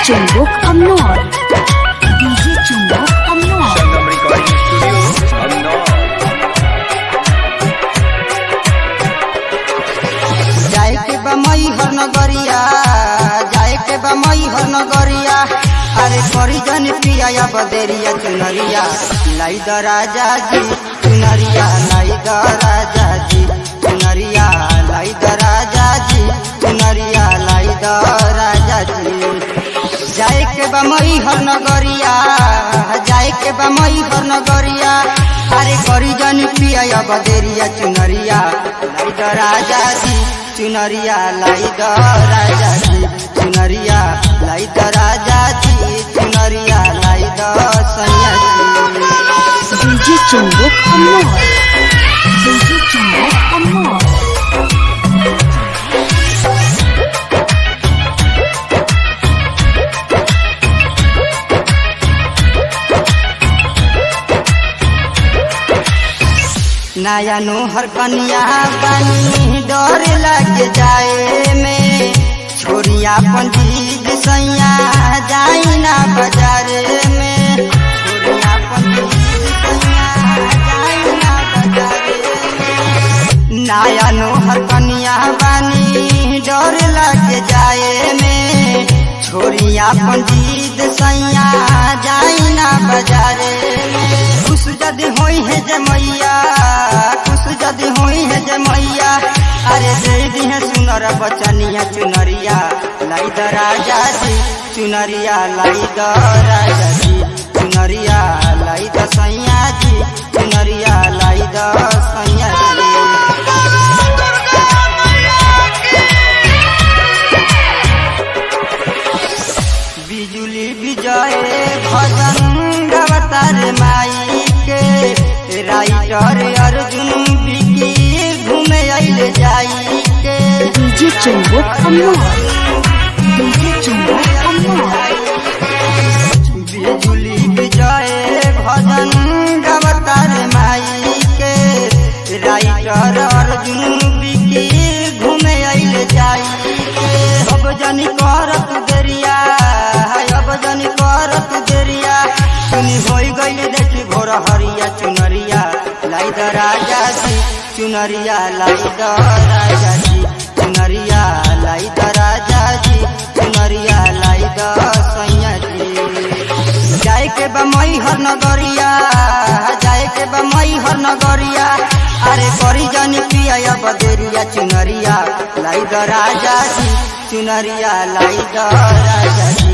Chumbuk Amnor. DJ Chumbuk Amnor. Sangam Recording Studio, Amnor. जाए के बा मई हर नगरिया जाए के बा मई हर नगरिया अरे करी जन पिया या बदेरिया चुनरिया लाई द राजा जी चुनरिया लाई द राजा जी चुनरिया लाई द राजा जी चुनरिया लाई द राजा जी जाए के बा मई हर नगरिया जाए के बा मई हर नगरिया अरे करी जन पिया या बदेरिया चुनरिया लाई द राजा जी चुनरिया लाई द राजा जी चुनरिया लाई द राजा जी चुनरिया लाई द सैया जी DJ Chumbuk Amnor. DJ Chumbuk Amnor. नया नोहर कनिया बनी डर लग जाए में छोरिया पंजीद सैया जाई ना बाजार में छोरिया पंजीद सैया जाई ना बाजार में नया नोहर कनिया बनी डर लग जाए में छोरिया पंजीद सैया जाई ना बाजार में खुश जदि होई है जे मैया खुश जदि होई है जे मैया अरे दे दी है सुनर बचनिया चुनरिया लाई द राजा जी चुनरिया लाई द राजा जी चुनरिया लाई द सैया जी चुनरिया लाई द सैया जी बिजुली विजय भजन गवतार माई के राइटर अर्जुन बिकी घूमे आइल जाई के DJ Chumbuk Amnor. DJ Chumbuk Amnor. बिजुली विजय भजन गवतार माई के राइटर अर्जुन बिकी घूमे आइल जाई के अब जनी करत देरिया अब जनी करत देरिया सुनी होई गई देखी भोर हरिया चुनरिया लाई द राजा जी चुनरिया लाई द राजा जी चुनरिया लाई द राजा जी चुनरिया लाई द सैया जी जाए के बा मई हर नगरिया जाए के बा मई हर नगरिया अरे करी जानी पिया या बदेरिया चुनरिया लाई द राजा जी चुनरिया लाई द राजा जी